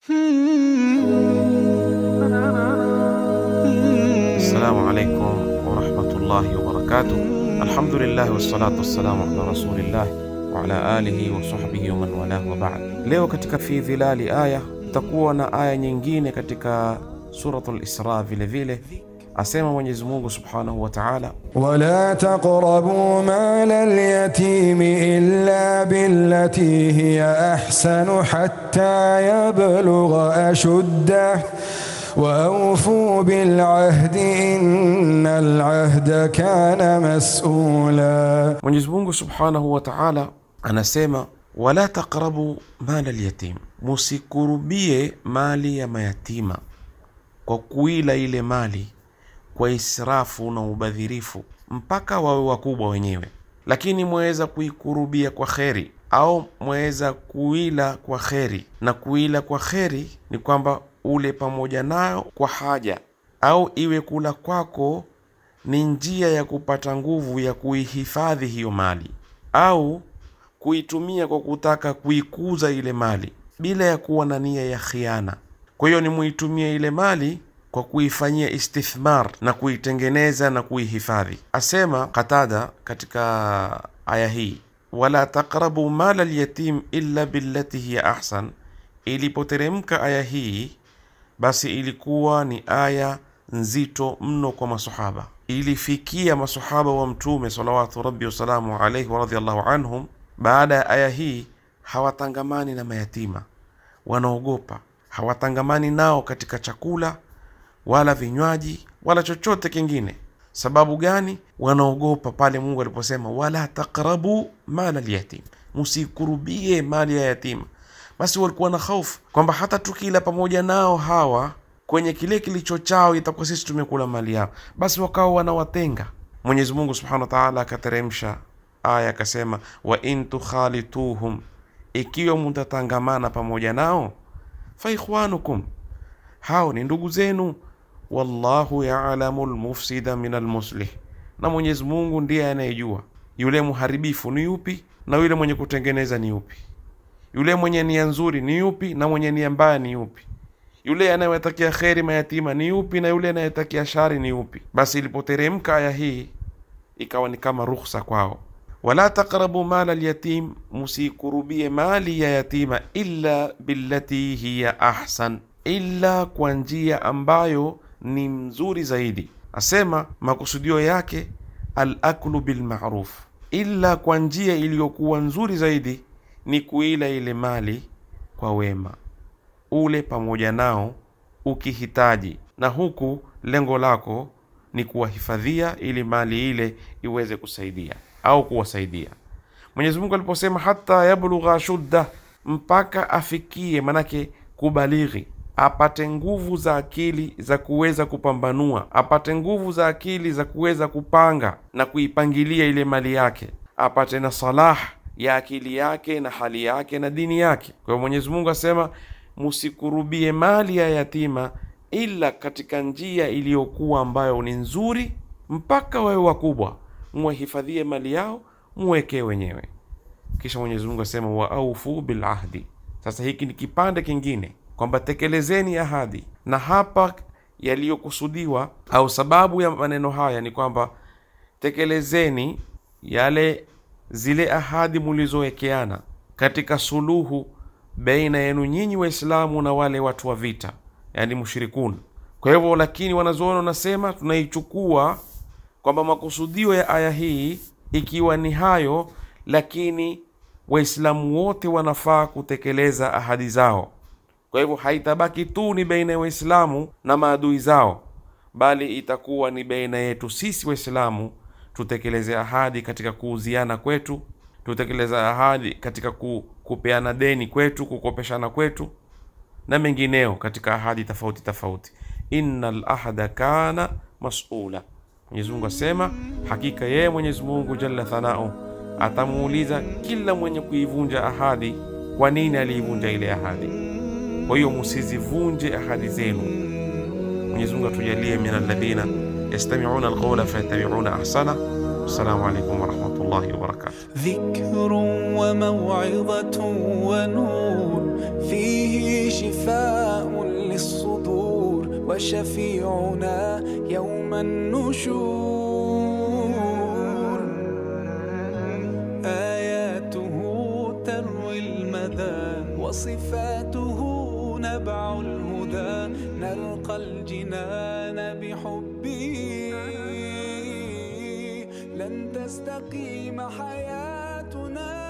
Assalamu alaikum warahmatullahi wabarakatuh. Alhamdulillah wassalatu wassalamu ala rasulillah wa ala alihi wa sahbihi wa man walah wa ba'd. Leo katika fi dhilali aya tutakuwa na aya nyingine katika suratul Isra vile vile, asema Mwenyezi Mungu subhanahu wa ta'ala, ولا تقربوا مال اليتيم إلا بالتي هي أحسن حتى يبلغ أشده وأوفوا بالعهد إن العهد كان مسؤولا Mwenyezi Mungu subhanahu wa ta'ala anasema wala taqrabu mala alyatim, musikurubie mali ya mayatima kwa kuila ile mali kwa israfu na ubadhirifu mpaka wawe wakubwa wenyewe, lakini mwaweza kuikurubia kwa kheri au mwaweza kuila kwa kheri. Na kuila kwa kheri ni kwamba ule pamoja nayo kwa haja, au iwe kula kwako ni njia ya kupata nguvu ya kuihifadhi hiyo mali au kuitumia kwa kutaka kuikuza ile mali bila ya kuwa na nia ya khiana. Kwa hiyo ni muitumie ile mali kwa kuifanyia istithmar na kuitengeneza na kuihifadhi. Asema Qatada katika aya hii, wala taqrabu mala lyatim illa billati hiya ahsan. Ilipoteremka aya hii, basi ilikuwa ni aya nzito mno kwa masahaba, ilifikia masahaba wa Mtume salawatu rabbi wasalamu alaihi wa radhiallahu anhum. Baada ya aya hii hawatangamani na mayatima, wanaogopa, hawatangamani nao katika chakula wala vinywaji wala chochote kingine. Sababu gani? Wanaogopa pale Mungu aliposema wala taqrabu mala lyatim, musikurubie mali ya yatima. Basi walikuwa na hofu kwamba hata tukila pamoja nao hawa kwenye kile kilicho chao itakuwa sisi tumekula mali yao, basi wakawa wanawatenga. Mwenyezi Mungu subhanahu wa taala akateremsha aya akasema, wa in tukhalituhum, ikiwa mutatangamana pamoja nao, fa ikhwanukum, hao ni ndugu zenu wallahu ya'lamu almufsida min almuslih, na Mwenyezi Mungu ndiye anayejua yule mharibifu ni yupi na yule mwenye kutengeneza ni yupi, yule mwenye nia nzuri ni yupi na mwenye nia mbaya ni yupi, yule anayewatakia kheri mayatima ni yupi na yule anayetakia shari ni yupi. Basi ilipoteremka aya hii ikawa ni kama ruhusa kwao, wala taqrabu mala alyatim, musikurubie mali ya yatima, illa billati hiya ahsan, illa kwa njia ambayo ni mzuri zaidi. Asema makusudio yake alaklu bilmaruf, illa kwa njia iliyokuwa nzuri zaidi ni kuila ile mali kwa wema, ule pamoja nao ukihitaji, na huku lengo lako ni kuwahifadhia ili mali ile iweze kusaidia au kuwasaidia. Mwenyezi Mungu aliposema hata yablugha shudda, mpaka afikie, manake kubalighi apate nguvu za akili za kuweza kupambanua, apate nguvu za akili za kuweza kupanga na kuipangilia ile mali yake, apate na salah ya akili yake na hali yake na dini yake. Kwa hiyo Mwenyezi Mungu asema musikurubie mali ya yatima ila katika njia iliyokuwa ambayo ni nzuri, mpaka wawe wakubwa, muwahifadhie mali yao, muwekee wenyewe. Kisha Mwenyezi Mungu asema wa aufu bil ahdi. Sasa hiki ni kipande kingine kwamba tekelezeni ahadi, na hapa yaliyokusudiwa au sababu ya maneno haya ni kwamba tekelezeni yale zile ahadi mulizowekeana katika suluhu baina yenu nyinyi Waislamu na wale watu wa vita, yani mushrikun. Kwa hivyo, lakini wanazuoni wanasema tunaichukua kwamba makusudio ya aya hii ikiwa ni hayo, lakini Waislamu wote wanafaa kutekeleza ahadi zao. Kwa hivyo haitabaki tu ni baina ya Waislamu na maadui zao, bali itakuwa ni baina yetu sisi Waislamu tutekeleze ahadi katika kuuziana kwetu, tutekeleze ahadi katika ku, kupeana deni kwetu, kukopeshana kwetu na mengineo katika ahadi tofauti tofauti. Innal ahda kana mas'ula. Mwenyezi Mungu asema, hakika yeye Mwenyezi Mungu jalla thanau atamuuliza kila mwenye kuivunja ahadi, kwa nini aliivunja ile ahadi. Kwa hiyo musizivunje ahadi zenu. Mwenyezi Mungu atujalie min alladhina yastami'una alqawla fayattabi'una ahsana. Assalamu alaykum wa rahmatullahi wa barakatuh. ذكر وموعظة ونور فيه شفاء شفاء للصدور وشفيعنا يوم النشور آياته تروي المدى وصفاته نبع الهدى نلقى الجنان بحبه لن تستقيم حياتنا